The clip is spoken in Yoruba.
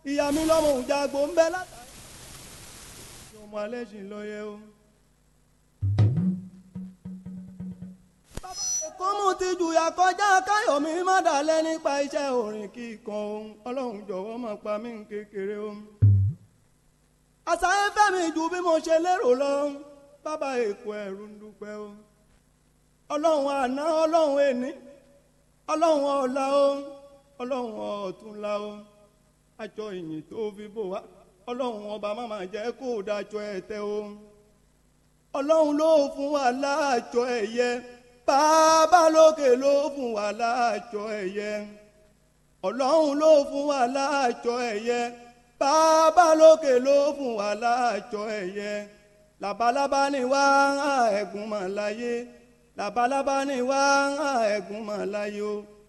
ìyá mi lọ́mọ òjàgbó ń bẹ látàrí. ọmọ alẹ́ sì ń lọ yẹ o. èkó mú ti jùyà kọjá káyọ̀mí má dalẹ̀ nípa iṣẹ́ orin kíkan ohun ọlọ́run jọ̀wọ́ máa pa mí ní kékeré o. àṣàyẹ fẹ́mi ju bí mo ṣe lérò lọ bàbá èkó ẹ̀rù ń dúpẹ́ o. ọlọ́run àná ọlọ́run èní ọlọ́run ọ̀la o ọlọ́run ọ̀túnla o aṣọ ìyìn tó fi bò wá ọlọ́run ọba má máa jẹ́ kó dájọ ẹ̀tẹ́ o ọlọ́run ló fún wa láàjọ ẹ̀yẹ bàbá lókè ló fún wa láàjọ ẹ̀yẹ ọlọ́run ló fún wa láàjọ ẹ̀yẹ bàbá lókè ló fún wa láàjọ ẹ̀yẹ labalábá ni wá ẹ̀gún mọ̀ láyé labalábá ni wá ẹ̀gún mọ̀ láyé o